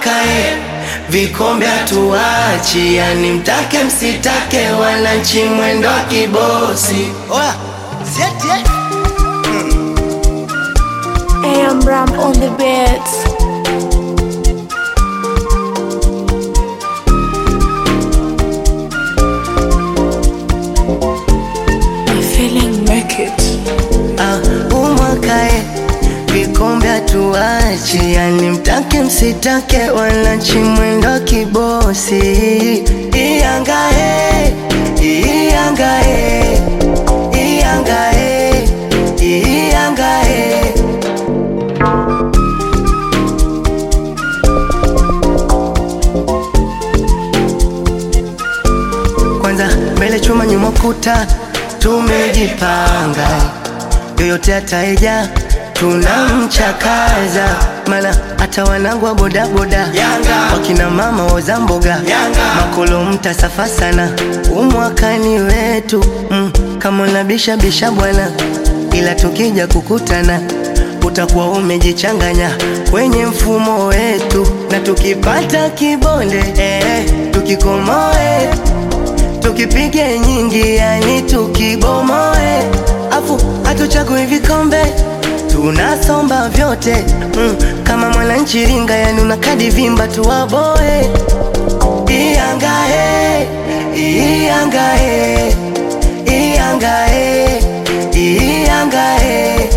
umwaka e, vikombe hatuachi, yani mtake msitake, wananchi mwendo wa kibosi. Oya, sieti eh? AM Ram on the beats. I'm feeling naked. Ah, umwaka e, vikombe hatuachi, yani mtake msitake, wananchi mwendo wa kibosi. Iyanga e, iyanga e, iyanga e, iyanga e. Kwanza mbele chuma nyuma kuta, tumejipanga yoyote ataeja tunamchakaza, mana hata wanangu wa bodaboda wakina mama oza mboga makolo mtasafa sana, umwakani wetu mm, kama unabisha bisha bwana, ila tukija kukutana utakuwa umejichanganya kwenye mfumo wetu, na tukipata kibonde eh, tukikomoe tukipige nyingi, yani tukibomoe, afu hatuchagui vikombe tunasomba vyote mm, kama mwananchi ringa, yani una kadi vimba tuwaboe. Iyangae, iyangae, iyangae, iyangae.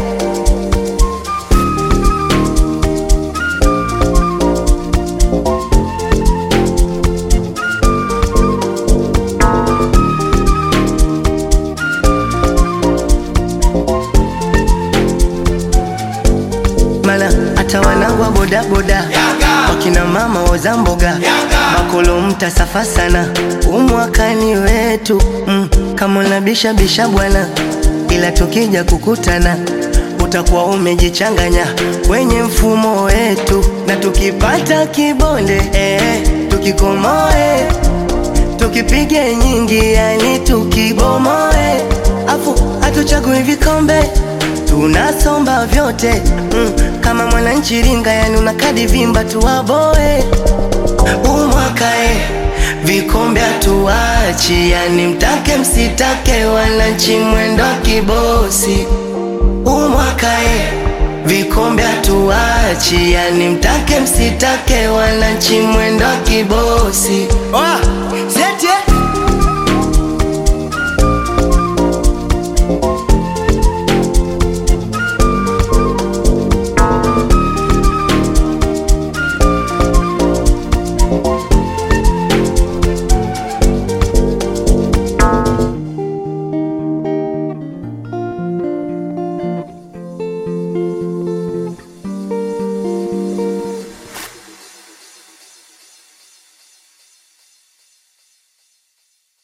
Mana hata wanangu wa bodaboda wakina mama oza mboga makolo mtasafa sana, umwakani wetu mm, kama unabisha bisha bwana, ila tukija kukutana utakuwa umejichanganya kwenye mfumo wetu, na tukipata kibonde eh, tukikomoe tukipige nyingi, yani tukibomoe, afu hatuchagui vikombe tunasomba vyote mm, kama mwananchi ringa, yani una kadi vimba tuwaboe. Umwaka e, vikombe hatuachi, yani mtake msitake, wananchi mwendo wa kibosi. Umwaka e, vikombe hatuachi, yani mtake msitake, wananchi mwendo wa kibosi. Oya,